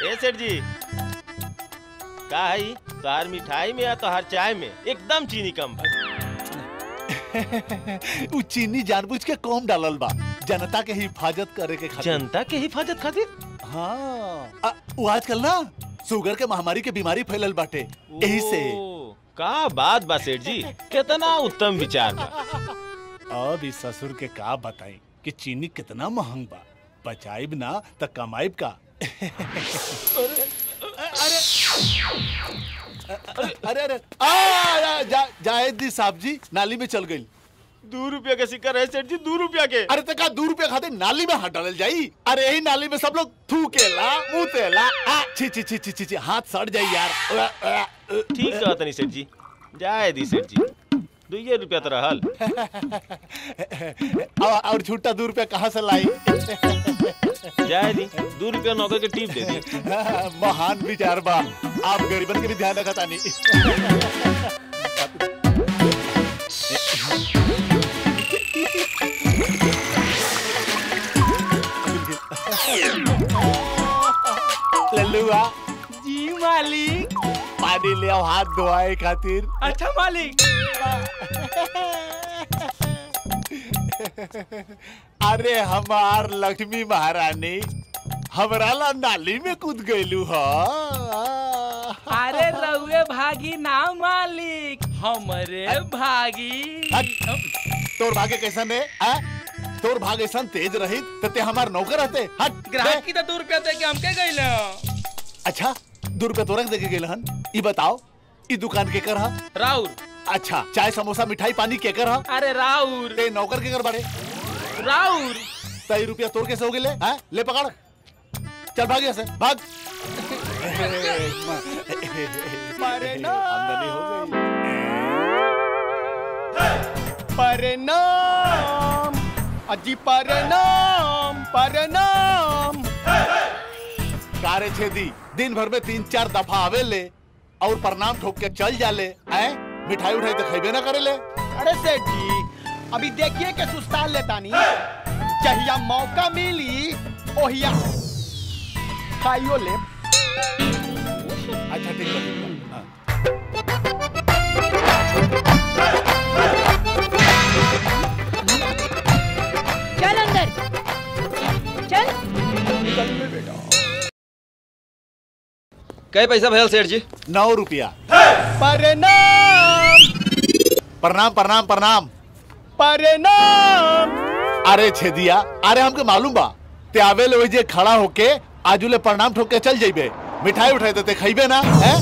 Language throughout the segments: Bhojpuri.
ए सेठ जी का है तोहार मिठाई में या तोहार चाय में एकदम चीनी कम बा उ चीनी जानबूझ के कम डालल बा जनता के हिफाजत करे के खातिर जनता के हिफाजत खातिर हाँ आ, उ आजकल ना शुगर के महामारी के बीमारी फैलल बाटे यही से ओ, का बात बा सेठ जी कितना उत्तम विचार बा अब इस ससुर के का बताई कि चीनी कितना महंग बा बचाइब ना त कमाइब का अरे अरे आ, आ, जा, जायद दी साहब जी नाली में चल गई दो रुपया के सिक्का रहे सेठ जी दो रुपया के अरे तका दू रुपया खाते नाली में हाथ डालल जाई अरे यही नाली में सब लोग थूकेला मुतेला आ, छी छी छी छी छी छी, हाथ सड़ जाई यार अ, अ, अ, ठीक कहा तनी सेठ जी जाए दी सेठ जी दुइये रुपया तो रहल और और छुट्टा दू रुपया कहाँ से लाई जाए दी दो रुपया नौकर के टीप दे दी महान विचार बा आप गरीबन के भी ध्यान रखा तानी लल्लुआ जी मालिक पानी ले आओ हाथ धोआए खातिर अच्छा मालिक अरे हमार लक्ष्मी महारानी हमरा ला नाली में कूद गईलू ह अरे रउए भागी ना मालिक हमरे भागी हट। तोर भागे कैसन है आ? तोर भाग ऐसन तेज रही तो ते हमार नौकर रहते हट ग्राहक दे। की तो दू रुपया दे के हमके गई अच्छा दो रुपया तोरक दे के गेल हन ई बताओ ई दुकान के कर हा राउर अच्छा चाय समोसा मिठाई पानी के कर हा अरे राउर ते नौकर के कर बाड़े राउर तई रुपया तोड़ कैसे हो गेले हैं ले पकड़ चल भाग यहाँ से भाग आमदनी हो गई प्रणाम अजी प्रणाम प्रणाम कारे छेदी दिन भर में तीन चार दफा आवे ले और प्रणाम ठोक के चल जाले हैं मिठाई उठाई तो खैबे ना करे ले अरे सेठ जी अभी देखिए के सुस्ताल लेता नहीं जहिया मौका मिली ओहिया खाइयो ले अच्छा ठीक बा, ठीक बा हाँ। चल अंदर चल कै पैसा भयल सेठ जी नौ रुपया प्रणाम प्रणाम प्रणाम प्रणाम प्रणाम अरे छेदिया अरे हमके मालूम बा ते आवे ले जे खड़ा होके आजुले प्रणाम ठोक के चल जाइबे मिठाई उठाई देते खइबे ना हैं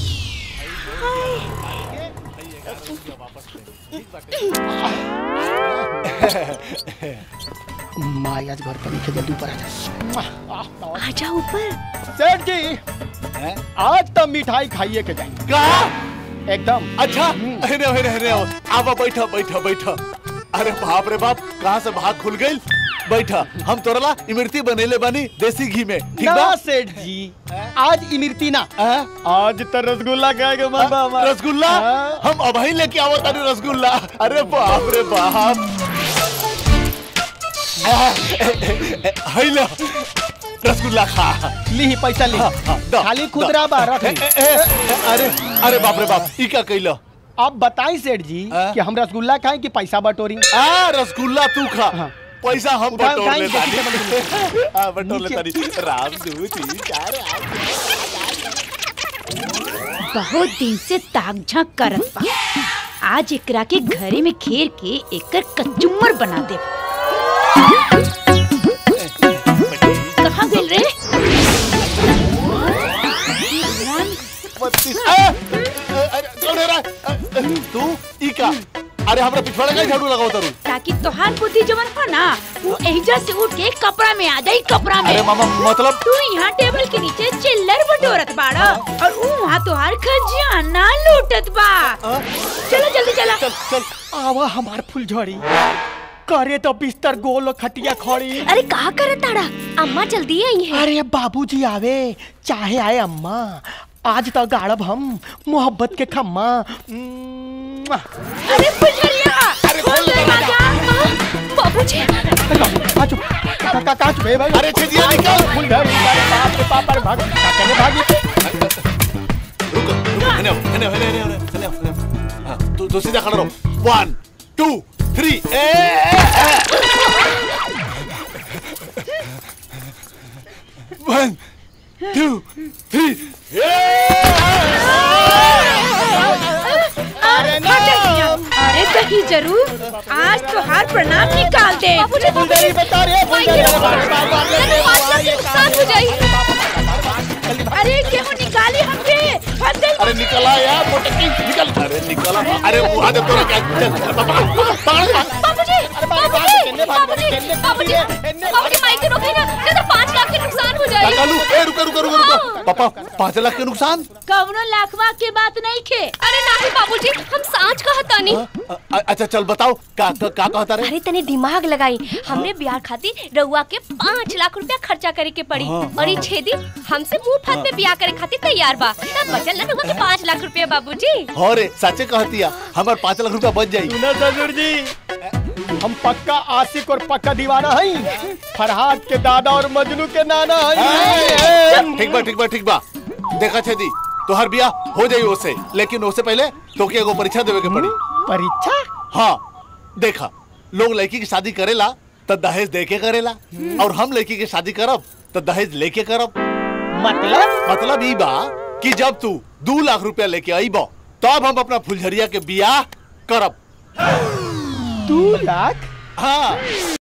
माया घर पर लिखे जल्दी ऊपर आ जा आजा ऊपर सेठ जी हैं? आज तो मिठाई खाइए के जाएंगे का एकदम अच्छा अरे अरे अरे आवा बैठा बैठा बैठा अरे बाप रे बाप कहाँ से भाग खुल गई बैठा हम तोरला इमरती बनेले बनी देसी घी में ठीक बा ना सेठ जी आज इमरती ना हैं? आज तो रसगुल्ला खाएगा बाबा हमारा। रसगुल्ला हाँ। हम अभी लेके आवो तानी रसगुल्ला अरे बाप रे बाप है लो रसगुल्ला खा ली पैसा ली हाँ, हाँ, दो, खाली दो। खुदरा बा रख ए, ली। ए, ए, अरे अरे बाप रे बाप ई का कइलो आप बताई सेठ जी हाँ? कि हम रसगुल्ला खाएं कि पैसा बटोरी आ रसगुल्ला तू खा हाँ। पैसा हम उठाओ, बटोर उठाई, ले देखी तानी हां बटोर ले नीचे। तानी राम दू तीन चार आठ बहुत दिन से ताक झांक करत बा आज एकरा के घरे में घेर के एकर कचुम्बर बना दे कहाँ गेल रे बत्तीस ए, ए, अरे कौन है रे? ए, ए, तू ई का अरे हमरा पिछवाड़े का झाड़ू लगाओ तारू ताकि तोहार बुद्धि जवन हो ना वो एहिजा से उठ के कपड़ा में आ जाई कपड़ा में अरे मामा मतलब तू यहाँ टेबल के नीचे चिल्लर बटोरत बाड़ा और ऊ वहाँ तोहार खजाना लूटत बा चलो जल्दी चला चल चल आवा हमार फुलझड़ी करे तो बिस्तर गोल खटिया खड़ी अरे कहा करे ताड़ा अम्मा जल्दी आई है अरे बाबूजी आवे चाहे आए अम्मा आज तो गाड़ब हम मोहब्बत के खम्मा मुआ। अरे फुलझड़िया अरे खोल खोल दरवाजा। दरवाजा बाबूजी अरे बाबू, आजो का का का छुपे भाई अरे छेदिया निकल फुल घर अरे बाप रे बाप अरे भाग का करे भागी रुको रुको हने हने हने हने हने हने हाँ तू तू सीधा खड़ा रहो one two three a one two three अरे अरे कहीं जरूर आज तो हार प्रणाम निकाल दे फुलझड़ी बता रे फुलझड़ी नुकसान हो जाई अरे गेहूं निकाली हमके फंस गई अरे निकला यार मोटकी निकल अरे निकला अरे वहां से तोरा क्या चल पकड़ पकड़ बाबूजी बाबूजी, बाबूजी, बाबूजी, बाबूजी माइक रोके ना नहीं तो पाँच लाख के नुकसान हो जाएगी कालू ए रुको रुको रुको रुको पापा पाँच लाख के नुकसान कवनो लाखवा के बात नहीं खे अरे नहीं बाबूजी हम सांच कहतानी अ- अ- अच्छा चल बताओ का का का कहता रे अरे तने दिमाग लगाई हमरे बियाह खातिर रउआ के पाँच लाख रुपया खर्चा करे के पड़ी हाँ, और ये छेदी हमसे मुंह फात पे बियाह करे खातिर तैयार बा तब बचल ना रउआ के पाँच लाख रुपया बाबूजी हो रे सच्चे कहतिया हमार पाँच लाख रुपया बच जाई सुना ससुर जी हम पक्का आशिक और पक्का दीवाना हई फरहाद के दादा और मजनू के नाना हई ठीक बा ठीक बा ठीक बा देखा छेदी तोहर बियाह हो जाई ओसे लेकिन ओसे पहले तोके एगो परीक्षा देवे के पड़ी परीक्षा हाँ देखा लोग लड़की की शादी करेला तो दहेज दे के करेला और हम लड़की की शादी करब तो दहेज लेके करब मतलब मतलब ई बा कि जब तू दू लाख रुपया लेके आईब तब हम अपना फुलझरिया के बियाह करब दू लाख हाँ